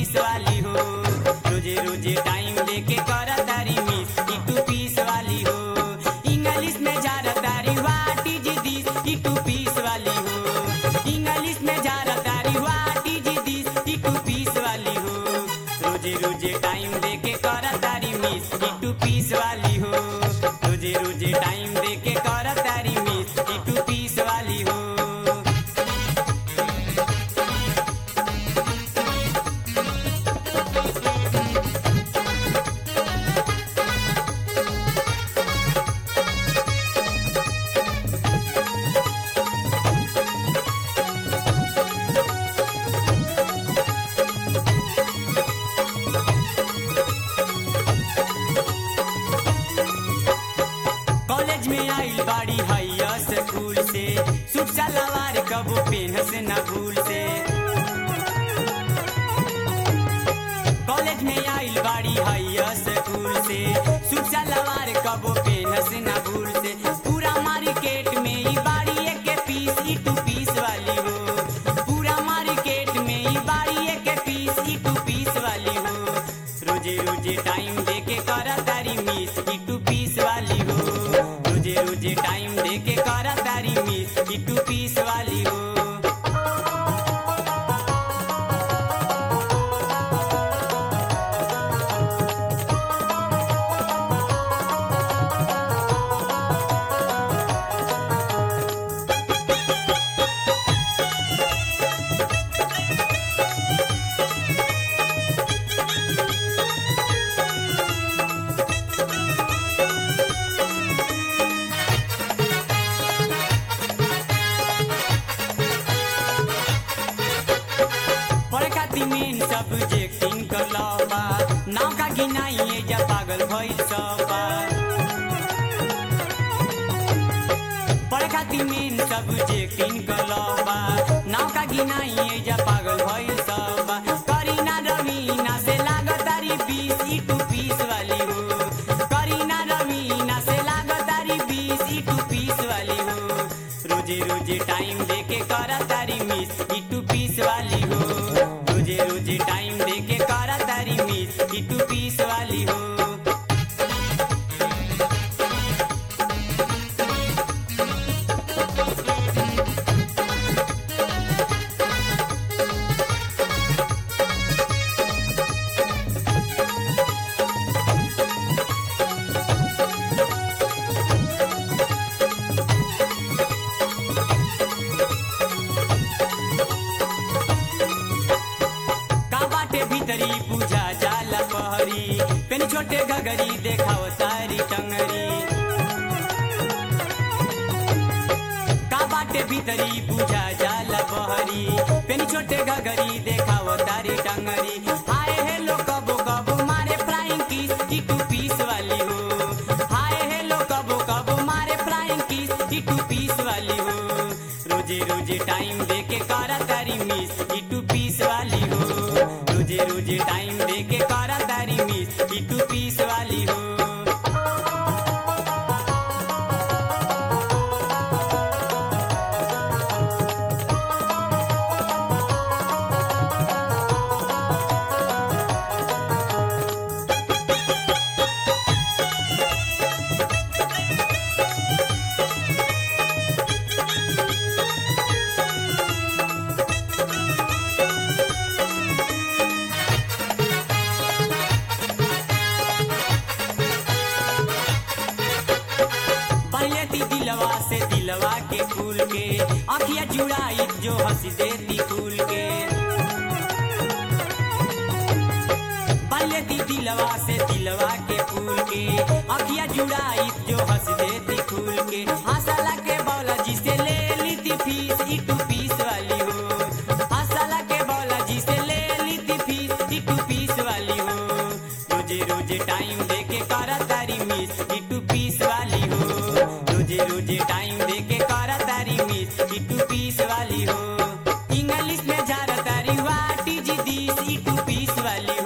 पीस वाली हो रोजे रोजे टाइम लेके कर तारी मिस ई टू पीस वाली हो इंग्लिश में जा तारी व्हाट इज दिस ई टू पीस वाली हो इंग्लिश में जा तारी व्हाट इज दिस ई टू पीस वाली हो रोजे रोजे टाइम लेके कर तारी मिस ई टू पीस वाली हो रोजे रोजे टाइम लेके कर तारी मिस ई टू पीस वाली हो कॉलेज में आइल बाड़ी हैया स्कूल से सूट सलवार कबो पेन से न भूल से कॉलेज में आइल बाड़ी हैया स्कूल से सूट सलवार कबो पेन से न भूल से पूरा मार्केट में ई बाड़ी एक पीस ई टू पीस वाली हो पूरा मार्केट में ई बाड़ी एक पीस ई टू पीस वाली हो रोजे रोजे टाइम देके करा तारी मिस ई टू पीस वाली हो रोजे रोजे टाइम देके करा तारी मिस ई टू पीस वाली हो बड़का तिमीन सब्जेक्टिंग कर लबा नाव का गिनाइए जा पागल भइल सबा बड़का तिमीन सब्जेक्टिंग कर लबा नाव का गिनाइए जा पागल भइल सबा करीना रवीना से लागतारी बीस ई टू पीस वाली हो करीना रवीना से लागतारी बीस ई टू पीस वाली हो रोजे रोजे टाइम देके करा तारी मिस ई टू पीस वाली हो रोजे रोजे टाइम देके करा तारी मिस ई टू पीस वाली हो का बाटे भीतरी पूजा जाला पहरी पेन छोटे घगरी देखाओ तारी टंगरी का बाटे भीतरी पूजा जाला पहरी पेन छोटे घगरी देखाओ तारी टंगरी हाय हेलो कबो कबो मारे फ्लाइंग किस ई टू पीस वाली हो हाय हेलो कबो कबो मारे फ्लाइंग किस ई टू पीस वाली हो रोजे रोजे टाइम देके करा तारी मिस ई टू पीस वाली हो रोजे रोजे टाइम देके करा तारी मिस ई टू पीस वाली हो पहले दिलवा से दिलवा के फूल के अखिया जुड़ाई जो हंस देती फूल के पहले दिलवा से दिलवा के फूल के अखिया जुड़ाई जो हंस देती फूल के हंसला के बौला जी से ले ली थी फीस ई टू पीस वाली हो हंसला के बौला जी से ले ली थी फीस ई टू पीस वाली हो रोजे रोजे टाइम देके करा तारी मिस ई टू पीस वाली हो रोजे रोजे टाइम देके करा तारी मिस ई टू पीस वाली हो इंग्लिश में जा तारी वाट इज दिस ई टू पीस वाली